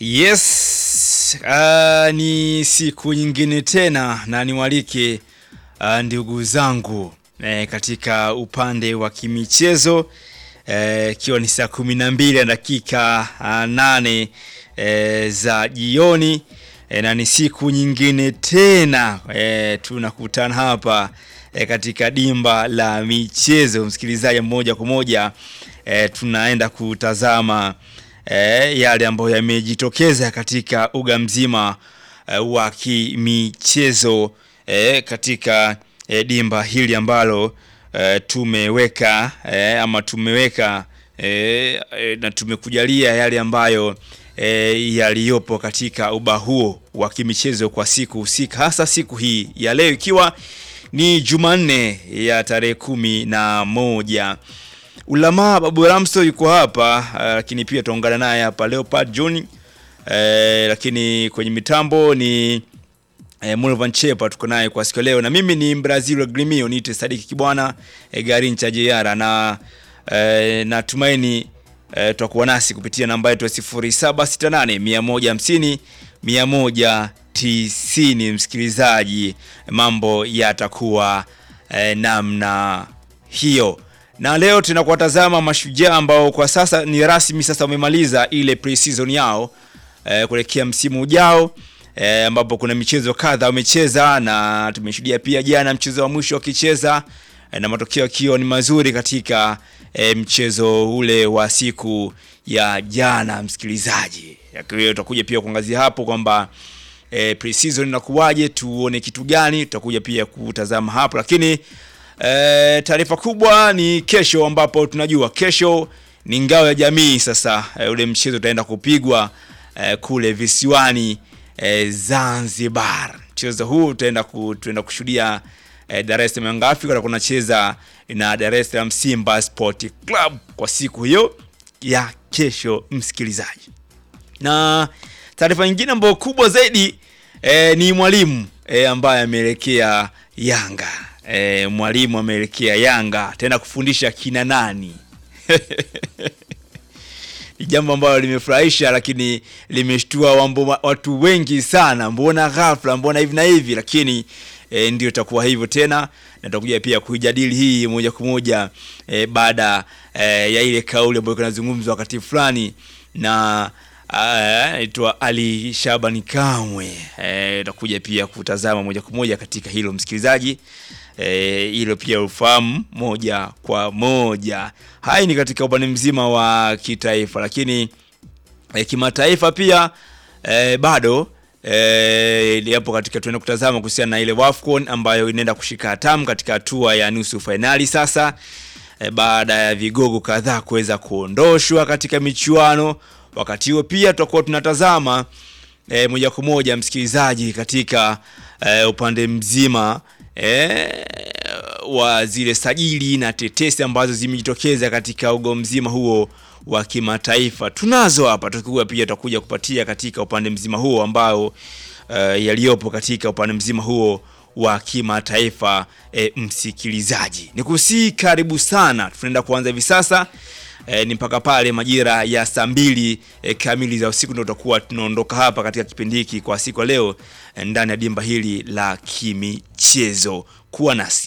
Yes, uh, ni siku nyingine tena na niwalike uh, ndugu zangu eh, katika upande wa kimichezo ikiwa eh, ni saa kumi na mbili na dakika uh, nane eh, za jioni eh, na ni siku nyingine tena eh, tunakutana hapa eh, katika dimba la michezo, msikilizaji, moja kwa moja eh, tunaenda kutazama eh, yale ambayo yamejitokeza katika uga mzima eh, wa kimichezo eh, katika eh, dimba hili ambalo eh, tumeweka eh, ama tumeweka eh, eh, na tumekujalia yale ambayo eh, yaliyopo katika uba huo wa kimichezo kwa siku husika, hasa siku hii ya leo ikiwa ni Jumanne ya tarehe kumi na moja. Ulamaa Babu Ramso yuko hapa lakini uh, pia tuungana naye hapa Leopard John uh, lakini kwenye mitambo ni uh, Mulvan Chepa tuko naye kwa siku leo, na mimi ni Brazil Grimio niite Sadiki Kibwana uh, Garincha JR na uh, natumaini uh, tutakuwa nasi kupitia namba yetu ya 0768 150 190. Msikilizaji, mambo yatakuwa uh, namna hiyo na leo tunakuwatazama mashujaa ambao kwa sasa ni rasmi sasa wamemaliza ile pre-season yao e, kuelekea msimu ujao e, ambapo kuna michezo kadha wamecheza na tumeshuhudia pia jana mchezo wa mwisho wakicheza e, na matokeo yakiwa ni mazuri katika e, mchezo ule wa siku ya jana. Msikilizaji, tutakuja pia kuangazia hapo kwamba e, pre-season inakuwaje, tuone kitu gani, tutakuja pia kutazama hapo lakini E, taarifa kubwa ni kesho, ambapo tunajua kesho ni ngao ya jamii. Sasa e, ule mchezo utaenda kupigwa e, kule visiwani e, Zanzibar. Mchezo huu utaenda ku, tutaenda kushuhudia e, Dar es Salaam Young Africa kunacheza na Dar es Salaam Simba Sport Club kwa siku hiyo ya kesho, msikilizaji. Na taarifa nyingine ambayo kubwa zaidi e, ni mwalimu e, ambaye ameelekea Yanga. E, mwalimu ameelekea Yanga tena kufundisha kina nani? Ni jambo ambalo limefurahisha, lakini limeshtua watu wengi sana. Mbona ghafla, mbona hivi na hivi? Lakini e, ndio itakuwa hivyo tena, na tutakuja pia kuijadili hii moja kwa moja e, baada e, ya ile kauli ambayo inazungumzwa wakati fulani na naitwa Ali Shabani Kamwe. Tutakuja e, pia kutazama moja kwa moja katika hilo msikilizaji hilo e, pia ufahamu moja kwa moja. Hai ni katika upande mzima wa kitaifa, lakini e, kimataifa pia e, bado e, yapo katika, tunaenda kutazama kuhusiana na ile WAFCON ambayo inaenda kushika hatamu katika hatua ya nusu fainali sasa, e, baada ya vigogo kadhaa kuweza kuondoshwa katika michuano. Wakati huo pia tutakuwa tunatazama e, moja kwa moja msikilizaji, katika e, upande mzima E, wa zile sajili na tetesi ambazo zimejitokeza katika ugo mzima huo wa kimataifa tunazo hapa, tukikuwa pia tutakuja kupatia katika upande mzima huo ambao uh, yaliyopo katika upande mzima huo wa kimataifa. E, msikilizaji, nikusii karibu sana, tunaenda kuanza hivi sasa. E, ni mpaka pale majira ya saa mbili e, kamili za usiku ndio tutakuwa tunaondoka hapa katika kipindi hiki kwa siku ya leo e, ndani ya dimba hili la kimichezo. Kuwa nasi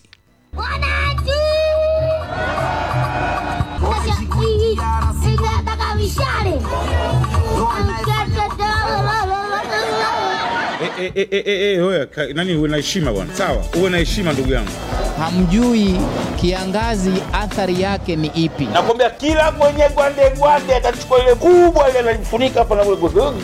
E, e, e, e, wewe nani, uwe na heshima bwana, sawa? Uwe na heshima ndugu yangu. Hamjui kiangazi athari yake ni ipi? Nakwambia kila mwenye gwande gwande atachukua ile kubwa ile analifunika hapa na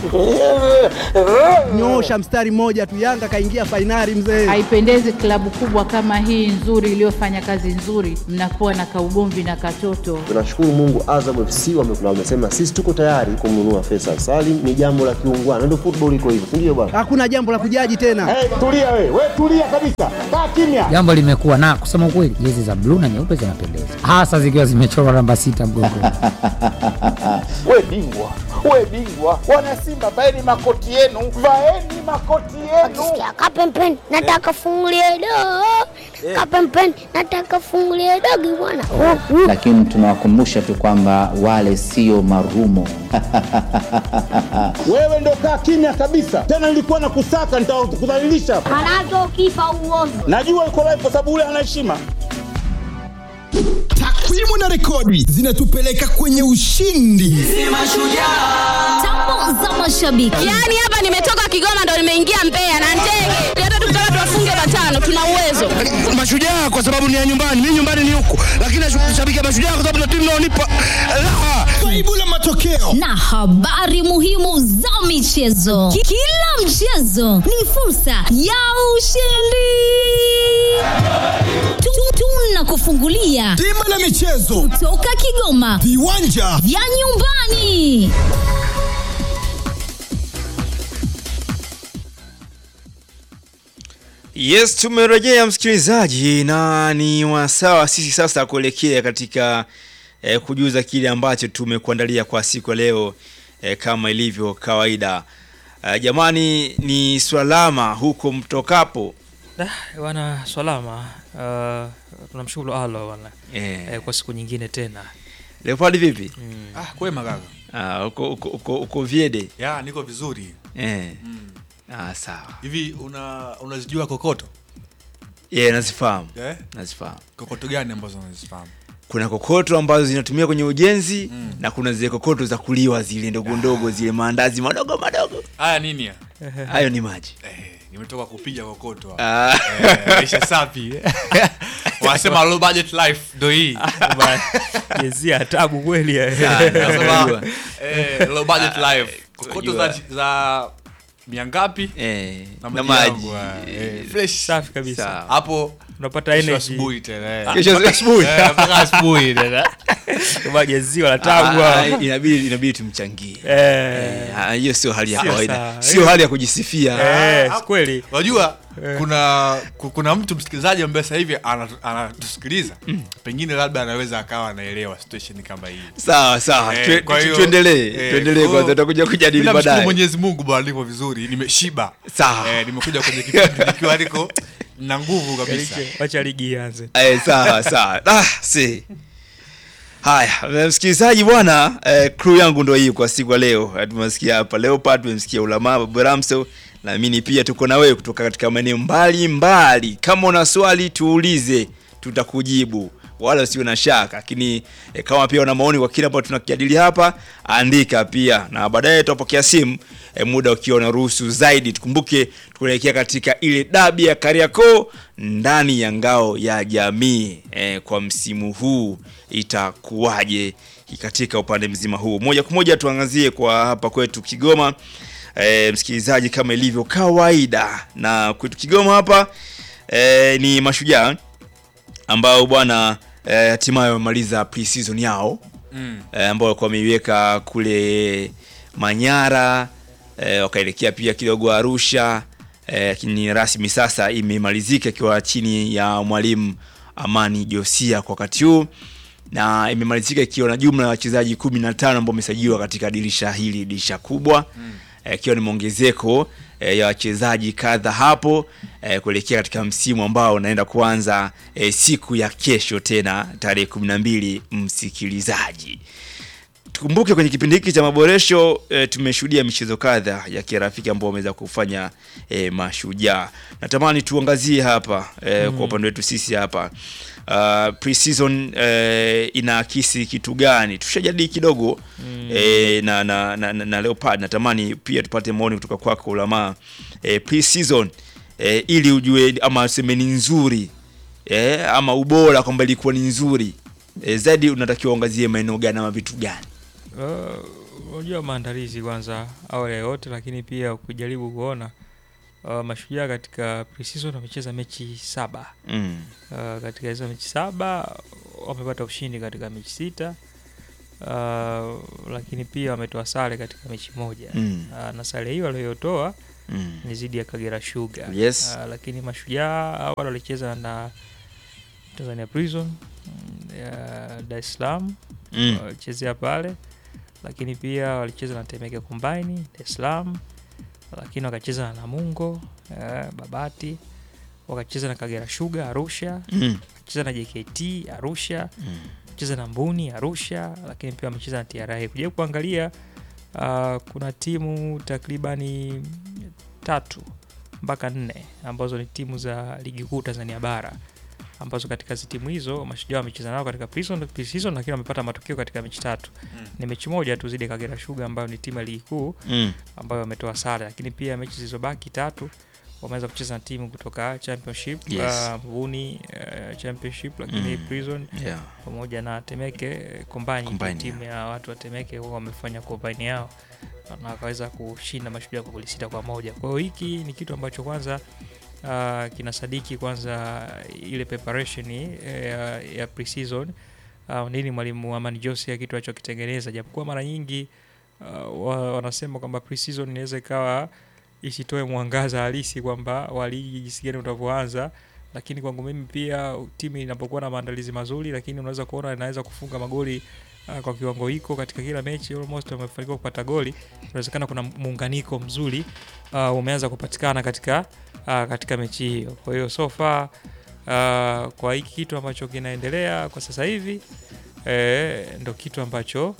nyosha mstari mmoja tu, Yanga kaingia fainali mzee. Haipendezi klabu kubwa kama hii nzuri iliyofanya kazi nzuri, mnakuwa na kaugomvi na katoto. Tunashukuru Mungu, Azam FC wamesema sisi tuko tayari kumnunua Faisal Salim. Ni jambo la kiungwana, ndio football iko hivyo, si ndio bwana? Hakuna jambo la kujaji tena. Hey, tulia wewe, wewe tulia kabisa, kaa kimya. Jambo limekuwa na kusema ukweli, jezi za bluu na nyeupe zinapendeza, hasa zikiwa zimechorwa namba sita mgongoni. We bingwa, we bingwa, wana Simba, vaeni makoti yenu, vaeni makoti yenu. Akisikia kapempeni, nataka fungulie doo kapempeni nataka fungulie dogi bwana Lakini tunawakumbusha tu kwamba wale sio marumo. Wewe ndo kaa kimya kabisa. Tena nilikuwa na kusaka nitakudhalilisha. manake ukifa uozi Najua uko live kwa sababu ule ana heshima. Takwimu na rekodi zinatupeleka kwenye ushindi. tambo za mashabiki Yaani hapa nimetoka Kigoma ndo nimeingia Mbeya na ndege. Hata tukitaka tuwafunge matano tuna uwezo. Mashujaa kwa sababu ni ya nyumbani, mimi nyumbani ni huku, lakini nashabikia Mashujaa kwa sababu ndio timu inaonipa raha. Faibu la matokeo na habari muhimu za michezo Ki- kila mchezo ni fursa ya ushindi Tu- tunakufungulia bima la michezo, toka Kigoma viwanja vya nyumbani Yes, tumerejea msikilizaji, na ni wasawa sisi sasa kuelekea katika eh, kujuza kile ambacho tumekuandalia kwa siku ya leo eh, kama ilivyo kawaida. Eh, jamani, ni swalama huko mtokapo Bwana salama, uh, tunamshukuru Allah bwana eh, eh, kwa siku nyingine tena Leopard vipi? Ah, kwema kaka. Ah, uko, uko, uko, uko Viede Ya, niko vizuri. eh. Mm. Ah, sawa Hivi una unazijua kokoto? yeah, nazifahamu Eh? nazifahamu. Kokoto gani ambazo unazifahamu? Kuna kokoto ambazo zinatumia kwenye ujenzi Mm. na kuna zile kokoto za kuliwa zile ndogo ndogo zile maandazi madogo madogo, Haya nini ya? hayo ni maji Eh, nimetoka kupiga kokoto hapa. Ah. Eh, maisha safi. Wanasema low budget life ndio hii. jezia tabu kweli eh. Wanasema eh, low budget life. Kokoto za za mia ngapi? eh, Na na maji maji yangu, eh, fresh. safi kabisa Sawa. Hapo unapata kesho energy asubuhi tena. eh. Kesho asubuhi. Eh, mpaka asubuhi tena. kama jeziwa la Ah, tabu ah, inabidi inabidi tumchangie eh Eh, ah, hiyo sio hali ya Sio kawaida sawa. sio hali ya kujisifia eh si kweli Unajua kuna ku- kuna mtu msikilizaji ambaye sasa hivi anatu- anatusikiliza pengine labda anaweza akawa anaelewa situation kama hii. sawa sawa Eh, Tue- kwa tu- hiyo- tuendelee eh, tuendelee kwa kwanza hiyo- tutakuja kujadili Mimi namshukuru baadaye Mwenyezi Mungu bwana nipo vizuri, nimeshiba. Sawa. Eh, nimekuja kwenye kipindi nikiwa niko na nguvu kabisa. wacha ligi ianze Eh, sawa sawa ah, si haya eh, msikilizaji bwana eh, crew yangu ndo hii kwa siku ya leo Eh, tumesikia hapa leopard tumemsikia ulama babu ramso naamini pia tuko na wewe kutoka katika maeneo mbalimbali kama una swali tuulize tutakujibu wala usio na shaka lakini eh, kama pia una maoni kwa kile ambacho tunakijadili hapa andika pia na baadaye tutapokea simu eh, muda ukiwa unaruhusu zaidi tukumbuke tunaelekea katika ile dabi ya Kariakoo ndani ya ngao ya jamii eh, kwa msimu huu itakuwaje katika upande mzima huu moja kwa moja tuangazie kwa hapa kwetu Kigoma e, msikilizaji kama ilivyo kawaida na kwetu Kigoma hapa e, ni mashujaa ambao bwana eh, hatimaye wamemaliza pre-season yao Mm. eh, ambao walikuwa wameiweka kule Manyara eh, wakaelekea pia kidogo Arusha eh, lakini rasmi sasa imemalizika ikiwa chini ya mwalimu Amani Josia kwa wakati huu na imemalizika ikiwa na jumla ya wachezaji 15 ambao wamesajiliwa katika dirisha hili dirisha kubwa Mm. eh, ikiwa ni mwongezeko eh, ya wachezaji kadha hapo eh, kuelekea katika msimu ambao unaenda kuanza eh, siku ya kesho tena tarehe 12 msikilizaji tukumbuke kwenye kipindi hiki cha maboresho e, tumeshuhudia michezo kadha ya kirafiki ambao wameweza kufanya e, mashujaa natamani tuangazie hapa e, Mm. kwa upande wetu sisi hapa uh, pre-season e, inaakisi kitu gani tushajadili kidogo Mm. e, na, na, na, na, na leopard natamani pia tupate maoni kutoka kwako ulamaa e, pre-season e, ili ujue ama useme ni nzuri e, ama ubora kwamba ilikuwa ni nzuri e, zaidi unatakiwa uangazie maeneo gani ama vitu gani Uh, unajua maandalizi kwanza awali ya yote, lakini pia ukijaribu kuona uh, mashujaa katika pre-season wamecheza mechi saba Mm. uh, katika hizo mechi saba wamepata ushindi katika mechi sita uh, lakini pia wametoa sare katika mechi moja Mm. uh, na sare hiyo waliotoa Mm. ni zidi ya Kagera Sugar Yes. uh, lakini mashujaa awali walicheza na Tanzania Prison mm, ya Dar es Salaam Mm. walichezea pale, lakini pia walicheza na Temeke Combine Dar es Salaam, lakini wakacheza na Namungo eh, Babati wakacheza na Kagera Sugar Arusha, Mm. wakacheza na JKT Arusha, cheza na Mbuni Arusha, lakini pia wamecheza na TRA. Kuja kuangalia uh, kuna timu takribani tatu mpaka nne ambazo ni timu za ligi kuu Tanzania bara ambazo katika hizi timu hizo mashujaa wamecheza nao katika pre-season, pre-season lakini wamepata matokeo katika mechi tatu. Mm. Ni mechi moja tu zidi ya Kagera Sugar ambayo ni timu ya ligi kuu Mm. ambayo wametoa sare, lakini pia mechi zilizobaki tatu wameweza kucheza na timu kutoka championship Yes. uh, Mbuni uh, championship lakini Mm. prison Yeah. pamoja na Temeke eh, Combine, Combine, timu ya watu wa Temeke huwa wamefanya combine yao na wakaweza kushinda mashujaa kwa goli sita kwa moja. Kwa hiyo hiki ni kitu ambacho kwanza uh, kinasadiki kwanza ile preparation eh, ya, ya pre-season uh, nini mwalimu Amani Jose kitu alichokitengeneza, japokuwa mara nyingi uh, wa- wanasema kwamba pre-season inaweza ikawa isitoe mwangaza halisi kwamba wa ligi jinsi gani utavyoanza, lakini kwangu mimi pia timu inapokuwa na maandalizi mazuri, lakini unaweza kuona inaweza kufunga magoli uh, kwa kiwango hiko katika kila mechi almost wamefanikiwa kupata goli. Inawezekana kuna muunganiko mzuri uh, umeanza kupatikana katika uh, katika mechi hiyo. Kwa hiyo so far uh, kwa hiki kitu ambacho kinaendelea kwa sasa hivi eh, ndo kitu ambacho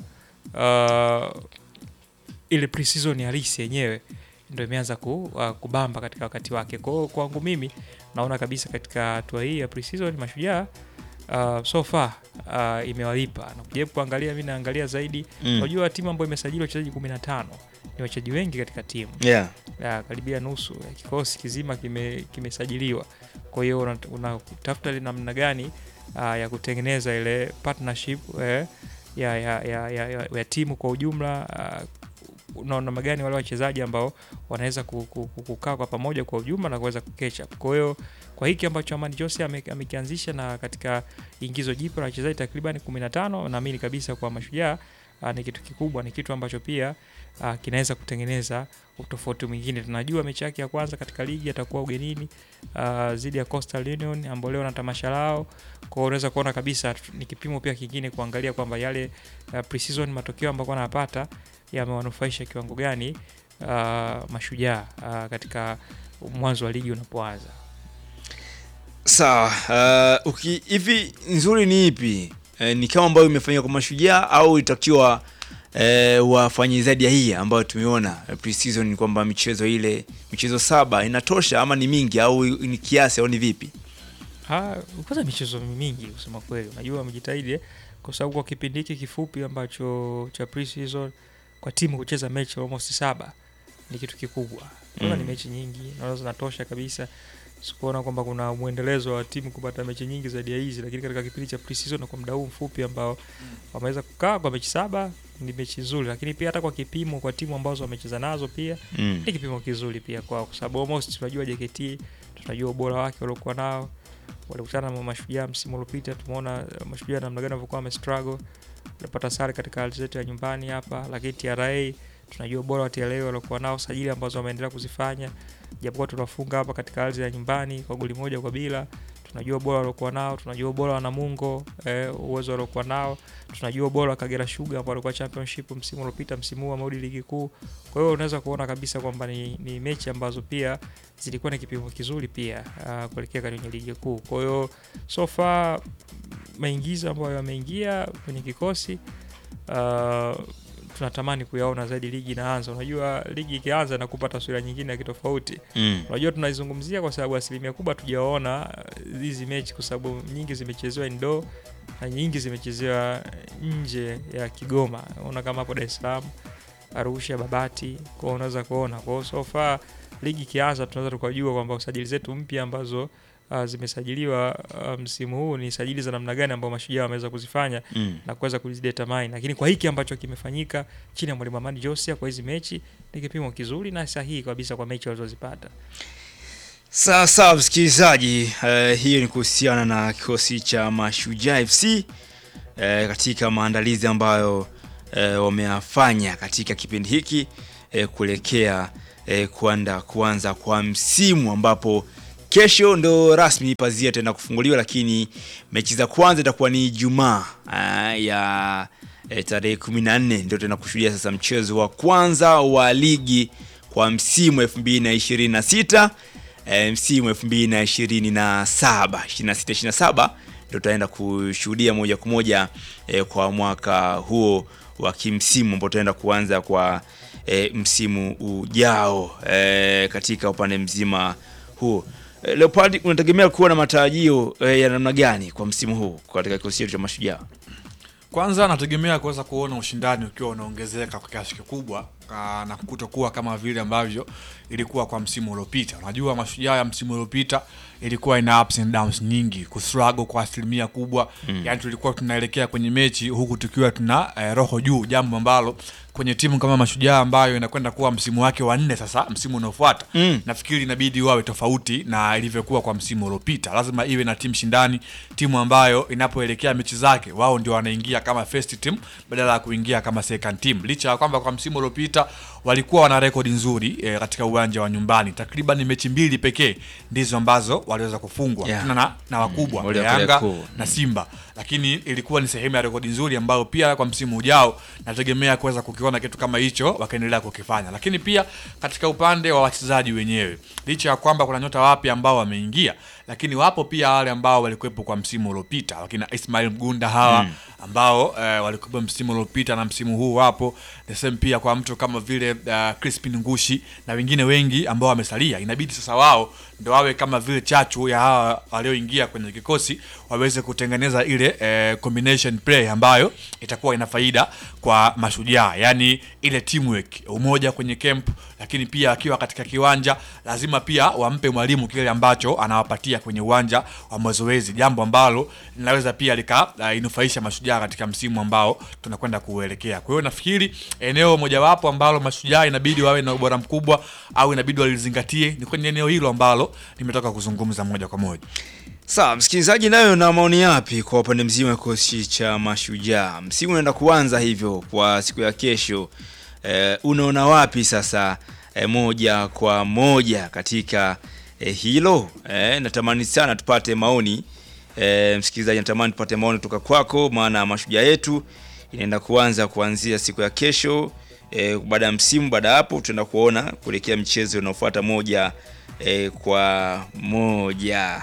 uh, ile pre-season halisi yenyewe ndo imeanza ku, uh, kubamba katika wakati wake. Kwa hiyo kwangu mimi naona kabisa katika hatua hii ya pre-season mashujaa uh, so far uh, imewalipa na kujaribu kuangalia, mimi naangalia zaidi Mm. unajua timu ambayo imesajili wachezaji 15 ni wachezaji wengi katika timu Yeah. ya, karibia nusu ya kikosi kizima kime- kimesajiliwa. Kwa hiyo una- unatafuta ile namna gani uh, ya kutengeneza ile partnership eh, ya, ya, ya, ya, ya, ya timu kwa ujumla uh, na namna gani wale wachezaji ambao wanaweza ku- ku- ku- kukaa kwa pamoja kwa ujumla na kuweza kuketch up. Kwa hiyo kwa hiki ambacho Amani Jose ame- amekianzisha na katika ingizo jipya la wachezaji takriban 15 naamini kabisa kwa mashujaa uh, ni kitu kikubwa, ni kitu ambacho pia uh, kinaweza kutengeneza utofauti mwingine. Tunajua mechi yake ya kwanza katika ligi atakuwa ugenini uh, dhidi ya Coastal Union ambao leo na tamasha lao. Kwa hiyo unaweza kuona kabisa t- ni kipimo pia kingine kuangalia kwamba yale uh, pre-season matokeo ambayo wanapata yamewanufaisha kiwango gani uh, mashujaa uh, katika mwanzo wa ligi unapoanza. Sawa, uh, uki- hivi nzuri ni ipi? Eh, ni kama ambayo imefanywa kwa mashujaa au itakiwa eh, wafanye zaidi ya hii ambayo tumeona eh, pre-season ni kwamba michezo ile michezo saba inatosha ama ni mingi au ni kiasi au ni vipi? Ah, kwanza michezo mingi kusema kweli, unajua wamejitahidi eh, kwa sababu kwa kipindi hiki kifupi ambacho cha pre-season kwa timu kucheza mechi almost saba ni kitu kikubwa. Kwanza Mm. ni mechi nyingi, naona zinatosha kabisa. Sikuona kwamba kuna mwendelezo wa timu kupata mechi nyingi zaidi ya hizi, lakini katika kipindi cha pre-season na kwa muda huu mfupi ambao wameweza kukaa kwa mechi saba ni mechi nzuri, lakini pia hata kwa kipimo kwa timu ambazo wamecheza nazo pia Mm. ni kipimo kizuri pia kwao, kwa sababu almost tunajua JKT, tunajua ubora wake waliokuwa nao walikutana na mashujaa msimu uliopita, tumeona eh, mashujaa namna gani walivyokuwa wamestruggle, walipata sare katika ardhi zetu ya nyumbani hapa, lakini TRA tunajua ubora wa TRA waliokuwa nao, sajili ambazo wameendelea kuzifanya, japokuwa tunafunga hapa katika ardhi ya nyumbani kwa goli moja kwa bila. Tunajua ubora waliokuwa nao, tunajua ubora wa Namungo eh, uwezo waliokuwa nao, tunajua ubora wa Kagera Sugar ambao walikuwa championship msimu uliopita, msimu huu wamerudi ligi kuu. Kwa hiyo unaweza kuona kabisa kwamba ni, ni mechi ambazo pia zilikuwa na kipimo kizuri pia uh, kuelekea kwenye ligi kuu. Kwa hiyo so far maingizo ambayo yameingia kwenye kikosi uh, tunatamani kuyaona zaidi ligi inaanza. Unajua ligi ikianza na kupata taswira nyingine ya kitofauti. Mm. Unajua tunaizungumzia kwa sababu asilimia kubwa tujaona uh, hizi mechi kwa sababu nyingi zimechezewa indoor na nyingi zimechezewa nje ya Kigoma. Unaona kama hapo Dar es Salaam, Arusha, Babati, kwa hiyo unaweza kuona. Kwa hiyo so far ligi ikianza tunaweza tukajua kwamba usajili zetu mpya ambazo uh, zimesajiliwa uh, msimu huu ni sajili za namna gani ambao mashujaa wameweza kuzifanya Mm. na kuweza kuzidetermine, lakini kwa hiki ambacho kimefanyika chini ya mwalimu Amani Josia kwa hizi mechi ni kipimo kizuri na sahihi kabisa kwa mechi walizozipata. Sawa sawa msikilizaji, eh, hiyo ni kuhusiana na kikosi cha Mashujaa FC eh, katika maandalizi ambayo eh, wameyafanya katika kipindi hiki eh, kuelekea eh, kuanda kuanza kwa msimu ambapo kesho ndo rasmi pazia tena kufunguliwa, lakini mechi za kwanza itakuwa ni Ijumaa ah, ya eh, tarehe 14 ndio tena kushuhudia sasa mchezo wa kwanza wa ligi kwa msimu 2026 e, msimu 2027 26 27 ndio tutaenda kushuhudia moja kwa moja e, kwa mwaka huo wa kimsimu ambao tutaenda kuanza kwa e, msimu ujao e, katika upande mzima huu. E, Leopard, unategemea kuwa na matarajio e, ya namna gani kwa msimu huu katika kikosi chetu cha Mashujaa? Kwanza nategemea kuweza kuona ushindani ukiwa unaongezeka kwa kiasi kikubwa ah, na kutokuwa kama vile ambavyo ilikuwa kwa msimu uliopita. Unajua mashujaa ya msimu uliopita ilikuwa ina ups and downs nyingi, kustruggle kwa asilimia kubwa Mm. yani tulikuwa tunaelekea kwenye mechi huku tukiwa tuna eh, roho juu, jambo ambalo kwenye timu kama Mashujaa ambayo inakwenda kuwa msimu wake wa nne sasa, msimu unaofuata Mm. nafikiri inabidi wawe tofauti na ilivyokuwa kwa msimu uliopita. Lazima iwe na timu shindani, timu ambayo inapoelekea mechi zake wao ndio wanaingia kama first team badala ya kuingia kama second team, licha ya kwamba kwa msimu uliopita walikuwa wana rekodi nzuri eh, katika uwanja wa nyumbani. Takriban mechi mbili pekee ndizo ambazo waliweza kufungwa Yeah. tena na, na wakubwa wale wa Yanga Kariakoo. na Simba, lakini ilikuwa ni sehemu ya rekodi nzuri ambayo pia kwa msimu ujao nategemea kuweza kukiona kitu kama hicho wakaendelea kukifanya. Lakini pia katika upande wa wachezaji wenyewe, licha ya kwamba kuna nyota wapya ambao wameingia, lakini wapo pia wale ambao walikuwepo kwa msimu uliopita, wakina Ismail Mgunda hawa Mm. ambao eh, walikuwepo msimu uliopita na msimu huu wapo the same pia kwa mtu kama vile uh, Crispin Ngushi na wengine wengi ambao wamesalia. Inabidi sasa wao ndo wawe kama vile chachu ya hawa walioingia kwenye kikosi waweze kutengeneza ile eh, combination play ambayo itakuwa ina faida kwa mashujaa, yani ile teamwork, umoja kwenye camp, lakini pia akiwa katika kiwanja lazima pia wampe mwalimu kile ambacho anawapatia kwenye uwanja wa mazoezi, jambo ambalo linaweza pia likainufaisha mashujaa katika msimu ambao tunakwenda kuuelekea. Kwa hiyo nafikiri eneo mojawapo ambalo mashujaa inabidi wawe na ubora mkubwa au inabidi walizingatie ni kwenye eneo hilo ambalo nimetoka kuzungumza moja kwa moja. Sawa, msikilizaji, nayo na maoni yapi kwa upande mzima wa kikosi cha Mashujaa? Msimu unaenda kuanza hivyo kwa siku ya kesho. Eh, unaona wapi sasa eh, moja kwa moja katika eh, hilo? Eh, natamani sana tupate maoni eh, msikilizaji, natamani tupate maoni kutoka kwako, maana Mashujaa yetu inaenda kuanza kuanzia siku ya kesho. E, baada ya msimu, baada ya hapo tutaenda kuona kuelekea mchezo unaofuata moja e, kwa moja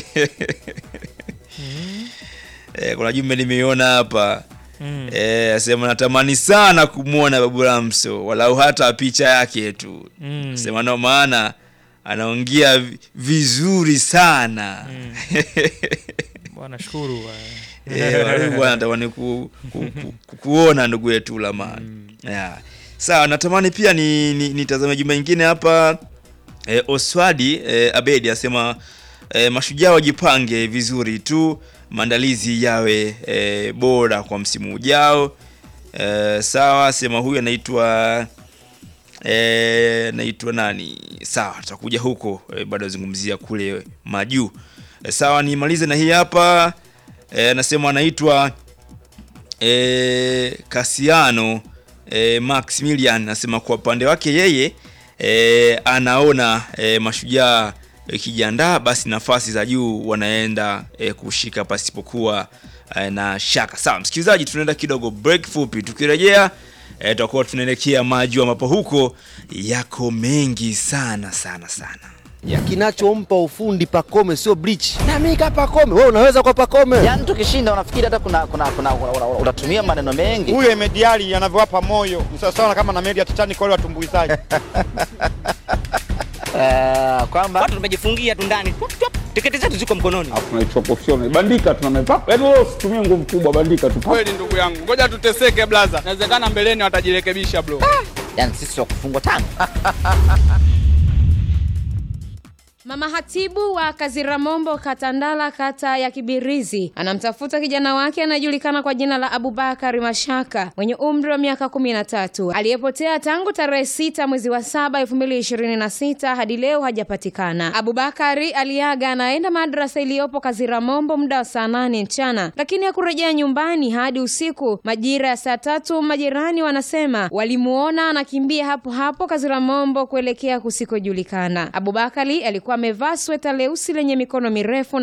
e, kuna jumbe nimeiona hapa Mm. e, asema natamani sana kumwona Babu Ramso walau hata picha yake tu Mm. sema no maana anaongea vi- vizuri sana Bwana shukuru bwana. Eh, wale bwana natamani ku, ku, ku, ku, kuona ndugu yetu Lamani. Yeah. Sawa, natamani pia ni ni- nitazame jumba ingine hapa eh, Oswadi eh, Abedi asema eh, mashujaa wajipange vizuri tu, maandalizi yawe eh, bora kwa msimu ujao. Eh, sawa, sema huyu anaitwa eh, naitwa nani? Sawa, tutakuja huko eh, bado azungumzia kule majuu. Eh, sawa, nimalize na hii hapa eh, anasema anaitwa eh, Kasiano eh, Maximilian anasema kwa upande wake yeye eh, anaona eh, mashujaa ikijiandaa basi nafasi za juu wanaenda eh, kushika pasipokuwa eh, na shaka. Sawa msikilizaji, tunaenda kidogo break fupi, tukirejea eh, tutakuwa tunaelekea majuu ambapo huko yako mengi sana sana sana. ya kinachompa ufundi Pakome sio bleach. Na mimi kama Pakome, wewe unaweza kwa Pakome. Yaani tukishinda unafikiri hata kuna kuna kuna una- una- unatumia maneno mengi. huyo Emediali anavyowapa moyo ni sawasawa kama na meli ya Titanic wale watumbuizaji. Eh, kwamba watu tumejifungia tu ndani Tup, tup, tiketi zetu ziko mkononi tunaichukua professional bandika tuna mipaka yaani wewe usitumie nguvu kubwa bandika tu Kweli ndugu yangu, ngoja tuteseke blaza, inawezekana mbeleni watajirekebisha bro. yani sisi wa kufungwa tano. Mama hatibu wa Kaziramombo Katandala kata ya Kibirizi anamtafuta kijana wake anayejulikana kwa jina la Abubakari Mashaka mwenye umri wa miaka kumi na tatu aliyepotea tangu tarehe sita mwezi wa saba elfu mbili ishirini na sita hadi leo hajapatikana. Abubakari aliaga anaenda madrasa iliyopo Kaziramombo muda wa saa nane mchana, lakini hakurejea nyumbani hadi usiku majira ya saa tatu. Majirani wanasema walimuona anakimbia hapo hapo Kaziramombo kuelekea kusikojulikana. Abubakari alikuwa amevaa sweta leusi lenye mikono mirefu na